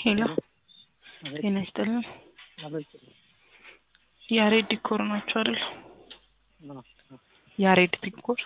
ሄሎ ጤና ይስጥልን። ያሬድ ዲኮር ናቸው አይደል? ያሬድ ዲኮር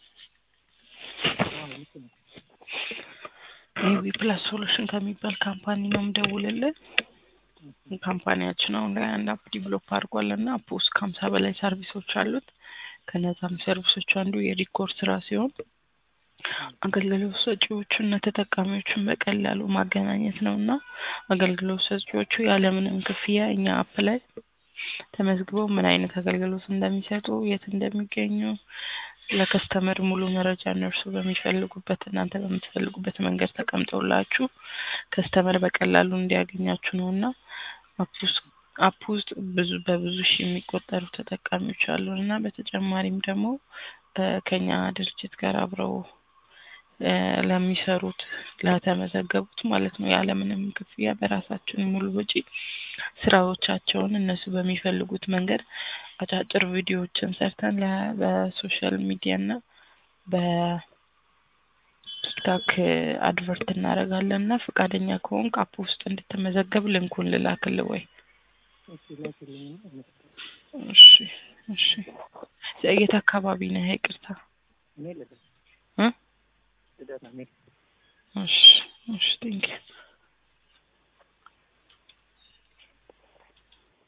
ኤቢ ፕላስ ሶሉሽን ከሚባል ካምፓኒ ነው የምደውልልን። ካምፓኒያችን አሁን ላይ አንድ አፕ ዲቨሎፕ አድርጓል እና አፕ ውስጥ ከሀምሳ በላይ ሰርቪሶች አሉት። ከነዛም ሰርቪሶች አንዱ የዲኮር ስራ ሲሆን አገልግሎት ሰጪዎቹን እና ተጠቃሚዎቹን በቀላሉ ማገናኘት ነው እና አገልግሎት ሰጪዎቹ ያለምንም ክፍያ እኛ አፕ ላይ ተመዝግበው ምን አይነት አገልግሎት እንደሚሰጡ፣ የት እንደሚገኙ ለከስተመር ሙሉ መረጃ እነርሱ በሚፈልጉበት እናንተ በምትፈልጉበት መንገድ ተቀምጠውላችሁ ከስተመር በቀላሉ እንዲያገኛችሁ ነው እና አፕ ውስጥ ብዙ በብዙ ሺህ የሚቆጠሩ ተጠቃሚዎች አሉን እና በተጨማሪም ደግሞ ከኛ ድርጅት ጋር አብረው ለሚሰሩት ለተመዘገቡት ማለት ነው ያለምንም ክፍያ በራሳችን ሙሉ ወጪ ስራዎቻቸውን እነሱ በሚፈልጉት መንገድ አጫጭር ቪዲዮዎችን ሰርተን በሶሻል ሚዲያ እና በቲክታክ አድቨርት እናደርጋለን እና ፈቃደኛ ከሆንክ አፕ ውስጥ እንድትመዘገብ ልንኩን ልላክልህ ወይ? እሺ እሺ። የት አካባቢ ነህ? ይቅርታ እ እሺ እሺ ቴንኪው